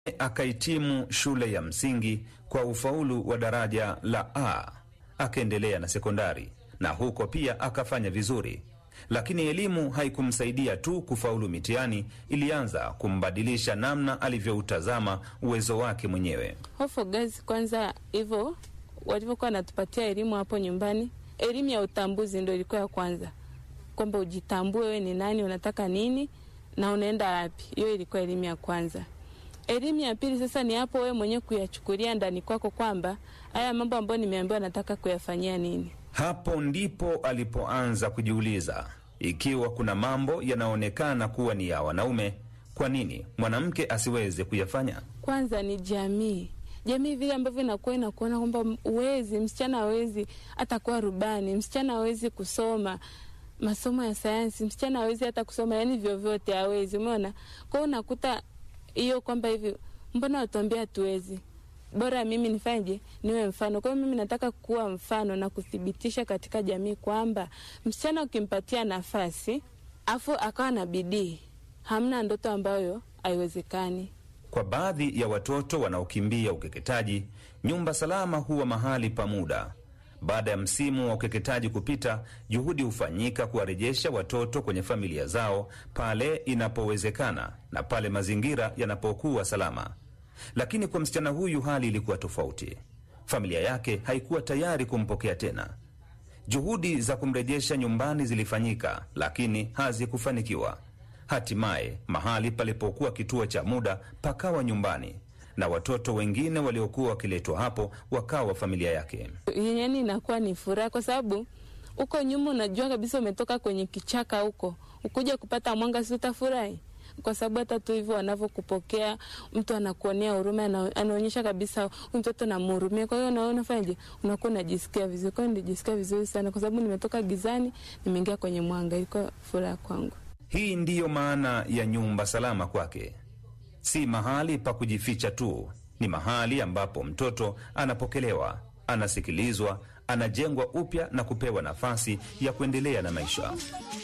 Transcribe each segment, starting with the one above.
akahitimu shule ya msingi kwa ufaulu wa daraja la A, akaendelea na sekondari na huko pia akafanya vizuri, lakini elimu haikumsaidia tu kufaulu mitihani, ilianza kumbadilisha namna alivyoutazama uwezo wake mwenyewe. Hofu gazi kwanza, hivyo walivyokuwa wanatupatia elimu hapo nyumbani, elimu ya utambuzi ndo ilikuwa ya kwanza, kwamba ujitambue wewe ni nani, unataka nini na unaenda wapi. Hiyo ilikuwa elimu ya kwanza. Elimu ya pili sasa ni hapo wewe mwenyewe kuyachukulia ndani kwako kwamba haya mambo ambayo nimeambiwa nataka kuyafanyia nini. Hapo ndipo alipoanza kujiuliza ikiwa kuna mambo yanaonekana kuwa ni ya wanaume, kwa nini mwanamke asiweze kuyafanya? Kwanza ni jamii, jamii vile ambavyo inakuwa inakuona kwamba uwezi, msichana hawezi hata kuwa rubani, msichana hawezi kusoma masomo ya sayansi, msichana hawezi hata kusoma yani vyovyote hawezi, umeona. Kwa hiyo unakuta hiyo kwamba hivi, mbona watuambia hatuwezi bora mimi nifanyeje, niwe mfano. Kwa hiyo mimi nataka kuwa mfano na kuthibitisha katika jamii kwamba msichana ukimpatia nafasi afu akawa na bidii, hamna ndoto ambayo haiwezekani. Kwa baadhi ya watoto wanaokimbia ukeketaji, nyumba salama huwa mahali pa muda. Baada ya msimu wa ukeketaji kupita, juhudi hufanyika kuwarejesha watoto kwenye familia zao pale inapowezekana na pale mazingira yanapokuwa salama. Lakini kwa msichana huyu hali ilikuwa tofauti. Familia yake haikuwa tayari kumpokea tena. Juhudi za kumrejesha nyumbani zilifanyika, lakini hazikufanikiwa. Hatimaye mahali palipokuwa kituo cha muda pakawa nyumbani, na watoto wengine waliokuwa wakiletwa hapo wakawa familia yake. Yani inakuwa ni furaha, kwa sababu huko nyuma unajua kabisa umetoka kwenye kichaka huko, ukuja kupata mwanga, si utafurahi? kwa sababu hata tu hivyo wanavyokupokea, mtu anakuonea huruma, anaonyesha kabisa huyu mtoto namhurumia. Kwa hiyo naona fanyaje, unakuwa unajisikia vizuri. Kwa hiyo nilijisikia vizuri sana, kwa sababu nimetoka gizani, nimeingia kwenye mwanga. Ilikuwa furaha kwangu. Hii ndiyo maana ya nyumba salama kwake, si mahali pa kujificha tu, ni mahali ambapo mtoto anapokelewa, anasikilizwa, anajengwa upya na kupewa nafasi ya kuendelea na maisha.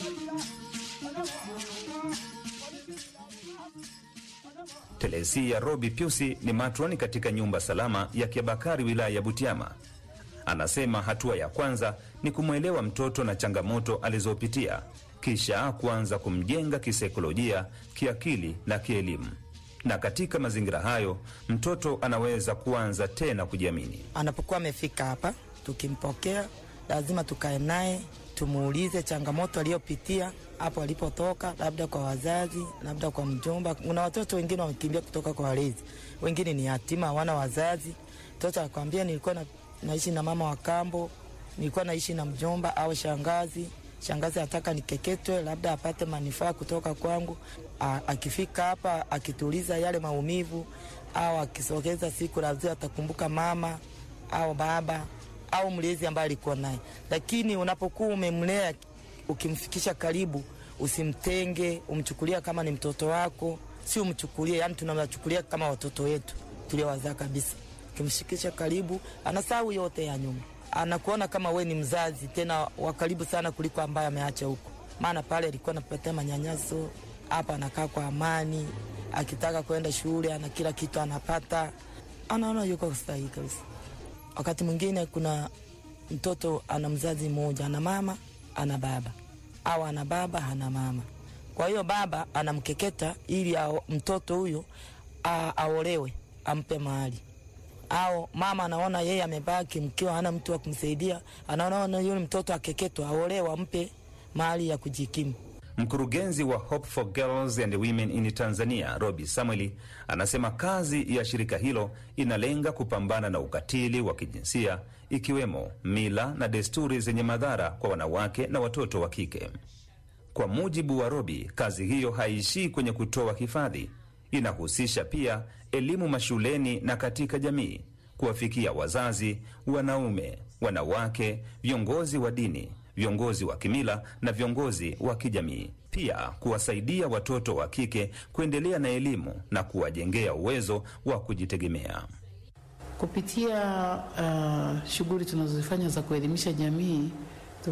Telesia Robi Piusi ni matroni katika nyumba salama ya Kiabakari, wilaya ya Butiama. Anasema hatua ya kwanza ni kumwelewa mtoto na changamoto alizopitia, kisha kuanza kumjenga kisaikolojia, kiakili na kielimu. Na katika mazingira hayo mtoto anaweza kuanza tena kujiamini. Anapokuwa amefika hapa, tukimpokea lazima tukae naye, tumuulize changamoto aliyopitia hapo alipotoka, labda kwa wazazi, labda kwa mjomba. Kuna watoto wengine wamekimbia kutoka kwa walezi, wengine ni yatima, hawana wazazi. Mtoto akwambia nilikuwa na, naishi na mama wa kambo, nilikuwa naishi na mjomba au shangazi. Shangazi ataka nikeketwe, labda apate manufaa kutoka kwangu. A, akifika hapa akituliza yale maumivu au akisogeza siku, lazima atakumbuka mama au baba au mlezi ambaye alikuwa naye. Lakini unapokuwa umemlea ukimfikisha karibu, usimtenge, umchukulia kama ni mtoto wako, si umchukulie, yani tunawachukulia kama watoto wetu tuliowazaa kabisa. Ukimshikisha karibu, anasahau yote ya nyuma, anakuona kama we ni mzazi tena wa karibu sana kuliko ambaye ameacha huko, maana pale alikuwa anapatia manyanyaso, hapa anakaa kwa amani, akitaka kwenda shule ana kila kitu anapata, anaona yuko sahihi kabisa. Wakati mwingine kuna mtoto ana mzazi mmoja, ana mama ana baba au ana baba hana mama. Kwa hiyo baba anamkeketa ili ao, mtoto huyo aolewe ampe mahali, au mama anaona yeye amebaki mkiwa hana mtu wa kumsaidia, anaona yule mtoto akeketwa aolewe ampe mahali ya kujikimu. Mkurugenzi wa Hope for Girls and Women in Tanzania, Robi Samueli, anasema kazi ya shirika hilo inalenga kupambana na ukatili wa kijinsia ikiwemo mila na desturi zenye madhara kwa wanawake na watoto wa kike. Kwa mujibu wa Robi, kazi hiyo haishii kwenye kutoa hifadhi, inahusisha pia elimu mashuleni na katika jamii, kuwafikia wazazi, wanaume, wanawake, viongozi wa dini viongozi wa kimila na viongozi wa kijamii, pia kuwasaidia watoto wa kike kuendelea na elimu na kuwajengea uwezo wa kujitegemea. Kupitia uh, shughuli tunazozifanya za kuelimisha jamii,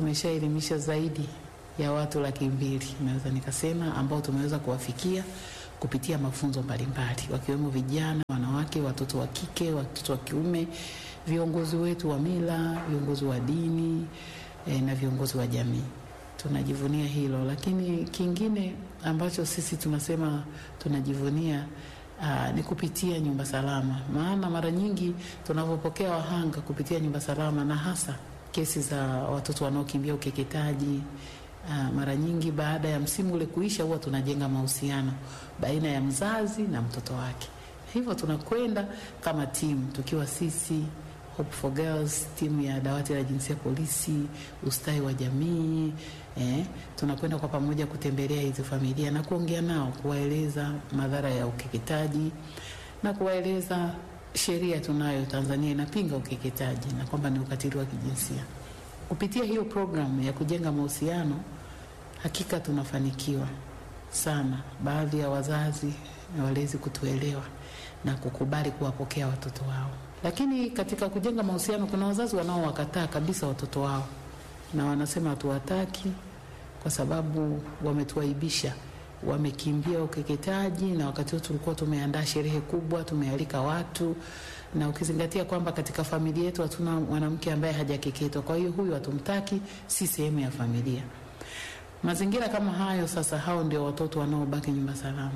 tumeshaelimisha zaidi ya watu laki mbili naweza nikasema, ambao tumeweza kuwafikia kupitia mafunzo mbalimbali, wakiwemo vijana, wanawake, watoto wa kike, watoto wa kiume, viongozi wetu wa mila, viongozi wa dini eh, na viongozi wa jamii. Tunajivunia hilo, lakini kingine ambacho sisi tunasema tunajivunia Aa, ni kupitia nyumba salama, maana mara nyingi tunavyopokea wahanga kupitia nyumba salama, na hasa kesi za watoto wanaokimbia ukeketaji. Aa, mara nyingi baada ya msimu ule kuisha, huwa tunajenga mahusiano baina ya mzazi na mtoto wake. Hivyo tunakwenda kama timu tukiwa sisi Hope for Girls, timu ya dawati la jinsia polisi, ustawi wa jamii eh, tunakwenda kwa pamoja kutembelea hizo familia na kuongea nao, kuwaeleza madhara ya ukeketaji na kuwaeleza sheria tunayo Tanzania inapinga ukeketaji na kwamba ni ukatili wa kijinsia. Kupitia hiyo programu ya kujenga mahusiano, hakika tunafanikiwa sana, baadhi ya wazazi na walezi kutuelewa na kukubali kuwapokea watoto wao. Lakini katika kujenga mahusiano, kuna wazazi wanaowakataa kabisa watoto wao na wanasema hatuwataki kwa sababu wametuaibisha, wamekimbia ukeketaji, na wakati huo tulikuwa tumeandaa sherehe kubwa, tumealika watu, na ukizingatia kwamba katika familia yetu hatuna mwanamke ambaye hajakeketwa, kwa hiyo huyu hatumtaki, si sehemu ya familia. Mazingira kama hayo, sasa hao ndio watoto wanaobaki nyumba salama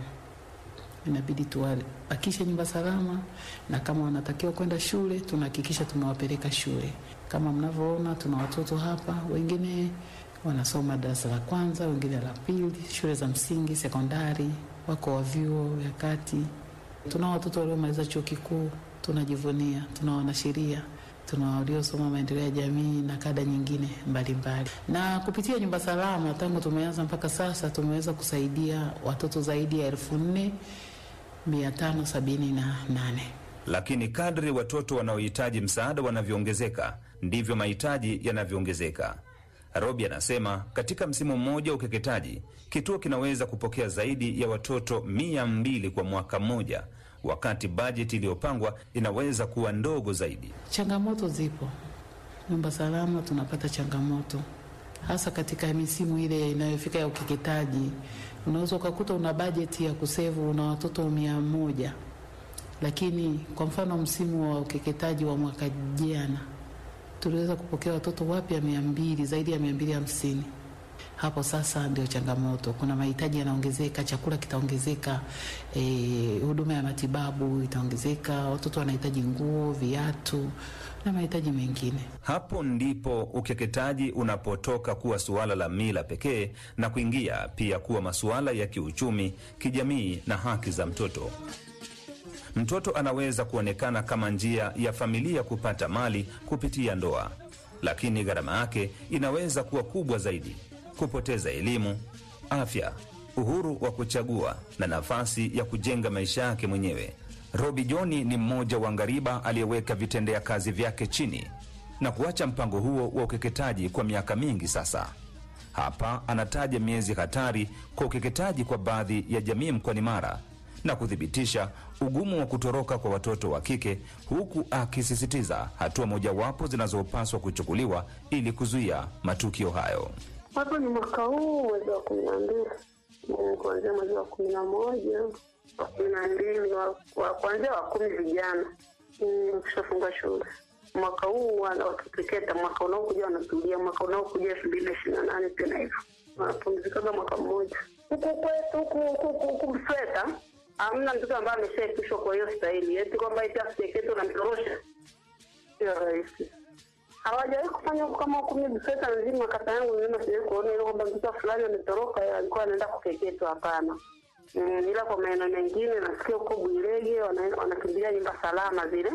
inabidi tuwabakishe nyumba salama, na kama wanatakiwa kwenda shule tunahakikisha tumewapeleka shule. Kama mnavyoona, tuna watoto hapa, wengine wanasoma darasa la kwanza, wengine la pili, shule za msingi, sekondari, wako wa vyuo vya kati. Tuna watoto waliomaliza chuo kikuu, tunajivunia. Tuna wanasheria, tuna waliosoma maendeleo ya jamii na kada nyingine mbalimbali mbali. Na kupitia nyumba salama tangu tumeanza mpaka sasa tumeweza kusaidia watoto zaidi ya elfu nne mia tano sabini na nane. Lakini kadri watoto wanaohitaji msaada wanavyoongezeka ndivyo mahitaji yanavyoongezeka. Robi anasema katika msimu mmoja wa ukeketaji kituo kinaweza kupokea zaidi ya watoto mia mbili kwa mwaka mmoja, wakati bajeti iliyopangwa inaweza kuwa ndogo zaidi. Changamoto zipo nyumba salama, tunapata changamoto hasa katika misimu ile inayofika ya ukeketaji. Unaweza ukakuta una bajeti ya kusevu una watoto mia moja, lakini kwa mfano msimu wa ukeketaji wa mwaka jana tuliweza kupokea watoto wapya mia mbili, zaidi ya mia mbili hamsini. Hapo sasa ndio changamoto, kuna mahitaji yanaongezeka, chakula kitaongezeka, eh, huduma ya matibabu itaongezeka, watoto wanahitaji nguo, viatu na mahitaji mengine. Hapo ndipo ukeketaji unapotoka kuwa suala la mila pekee na kuingia pia kuwa masuala ya kiuchumi, kijamii na haki za mtoto. Mtoto anaweza kuonekana kama njia ya familia kupata mali kupitia ndoa, lakini gharama yake inaweza kuwa kubwa zaidi: kupoteza elimu, afya, uhuru wa kuchagua na nafasi ya kujenga maisha yake mwenyewe. Robi Joni ni mmoja wa ngariba aliyeweka vitendea kazi vyake chini na kuacha mpango huo wa ukeketaji kwa miaka mingi sasa. Hapa anataja miezi hatari kwa ukeketaji kwa baadhi ya jamii mkoani Mara na kuthibitisha ugumu wa kutoroka kwa watoto wa kike, huku akisisitiza hatua mojawapo zinazopaswa kuchukuliwa ili kuzuia matukio hayo. Hapo ni mwaka huu mwezi wa kumi na mbili kuanzia mwezi wa kumi na moja wa kumi na mbili wa kuanzia wa kumi vijana ukishafungua shule. Mwaka huu wakikeketa, mwaka unaokuja wanatulia, mwaka unaokuja elfu mbili na ishirini na nane tena hivyo wanapumzikaga mwaka mmoja. Huku kwetu huku Msweta hamna mtoto ambaye ameshaepishwa kwa hiyo stahili, eti kwamba eti akikeketa unamtorosha, sio rahisi hawajawahi kufanya kama kumi Msweta nzima, kata yangu nzima sijawahi kuona ile kwamba mtoto fulani ametoroka alikuwa anaenda kukeketwa. Hapana. Mm, ila kwa maeneo mengine nasikia huko Bwirege wanakimbilia nyumba salama zile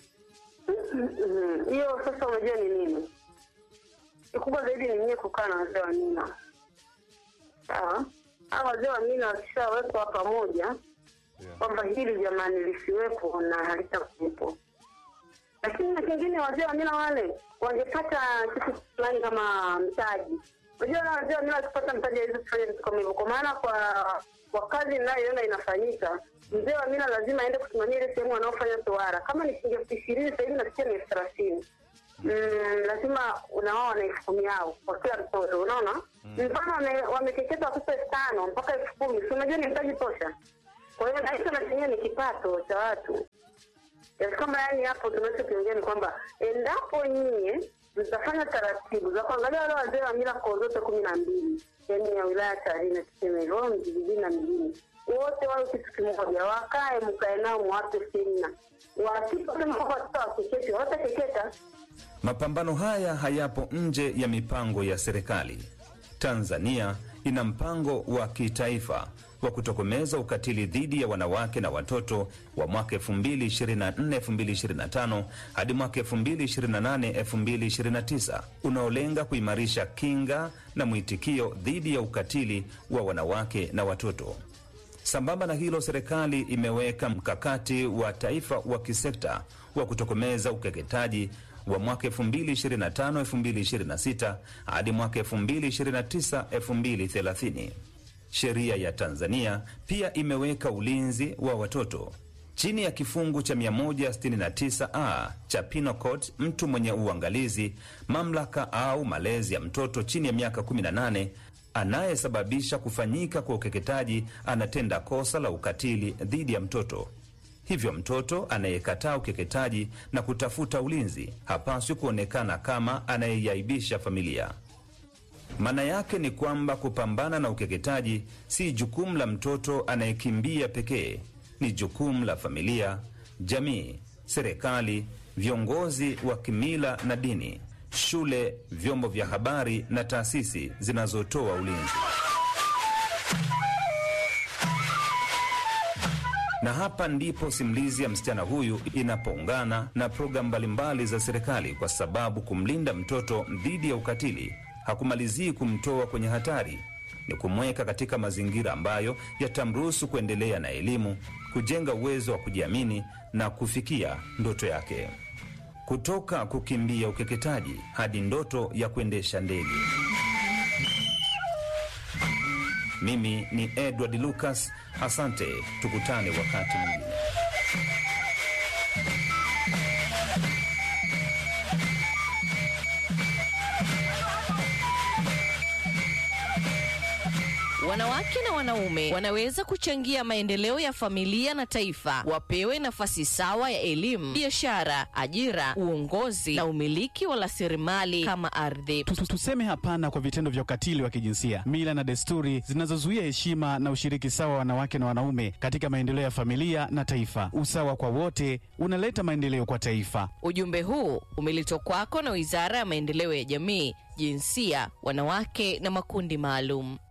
hiyo. Mm, sasa unajua ni nini kikubwa zaidi ni nyie kukaa na wazee wa mila. Sawa, hawa wazee wa mila wakishawekwa pamoja kwamba hili jamani lisiwepo na halitakuwepo lakini na kingine wazee wa mila wale wangepata kitu fulani kama mtaji. Unajua wazee wa mila wakipata mtaji hawezi kufanya vitu kama hivyo, kwa maana kwa kwa kazi ninayoona inafanyika, mzee wa mila lazima aende kusimamia ile sehemu wanaofanya tohara. Kama ni shilingi elfu ishirini sasa hivi nasikia ni elfu thelathini Mm, lazima unawao wana elfu kumi yao kwa kila mtoto, unaona mfano wamekeketa watoto elfu tano mpaka elfu kumi si unajua ni mtaji tosha Kwa hiyo na hicho na chenyewe ni kipato cha watu. Yaani kama yani hapo tunachokiongea ni kwamba endapo nyie mtafanya taratibu za kuangalia wale wazee wa mila koo zote kumi na mbili yani ya wilaya Tarime tuseme hivyo vijijini na mijini, wote wawe kitu kimoja, wakae mkae nao mwape semina, wasiposema kwamba watoto wakeketi watakeketa. Mapambano haya hayapo nje ya mipango ya serikali. Tanzania ina mpango wa kitaifa wa kutokomeza ukatili dhidi ya wanawake na watoto wa mwaka 2024-2025 hadi mwaka 2028-2029 unaolenga kuimarisha kinga na mwitikio dhidi ya ukatili wa wanawake na watoto. Sambamba na hilo, serikali imeweka mkakati wa taifa wa kisekta wa kutokomeza ukeketaji wa mwaka 2025-2026 hadi mwaka 2029-2030. Sheria ya Tanzania pia imeweka ulinzi wa watoto chini ya kifungu cha 169a cha Penal Code. Mtu mwenye uangalizi, mamlaka au malezi ya mtoto chini ya miaka 18 anayesababisha kufanyika kwa ukeketaji anatenda kosa la ukatili dhidi ya mtoto. Hivyo mtoto anayekataa ukeketaji na kutafuta ulinzi hapaswi kuonekana kama anayeiaibisha familia. Maana yake ni kwamba kupambana na ukeketaji si jukumu la mtoto anayekimbia pekee, ni jukumu la familia, jamii, serikali, viongozi wa kimila na dini, shule, vyombo vya habari na taasisi zinazotoa ulinzi. Na hapa ndipo simulizi ya msichana huyu inapoungana na programu mbalimbali za serikali, kwa sababu kumlinda mtoto dhidi ya ukatili hakumalizii kumtoa kwenye hatari, ni kumweka katika mazingira ambayo yatamruhusu kuendelea na elimu, kujenga uwezo wa kujiamini na kufikia ndoto yake, kutoka kukimbia ukeketaji hadi ndoto ya kuendesha ndege. Mimi ni Edward Lucas, asante. Tukutane wakati mwingine. Wanawake na wanaume wanaweza kuchangia maendeleo ya familia na taifa. Wapewe nafasi sawa ya elimu, biashara, ajira, uongozi na umiliki wa rasilimali kama ardhi. Tu- tu- Tuseme hapana kwa vitendo vya ukatili wa kijinsia, mila na desturi zinazozuia heshima na ushiriki sawa wa wanawake na wanaume katika maendeleo ya familia na taifa. Usawa kwa wote unaleta maendeleo kwa taifa. Ujumbe huu umeletwa kwako na Wizara ya Maendeleo ya Jamii, Jinsia, Wanawake na Makundi Maalum.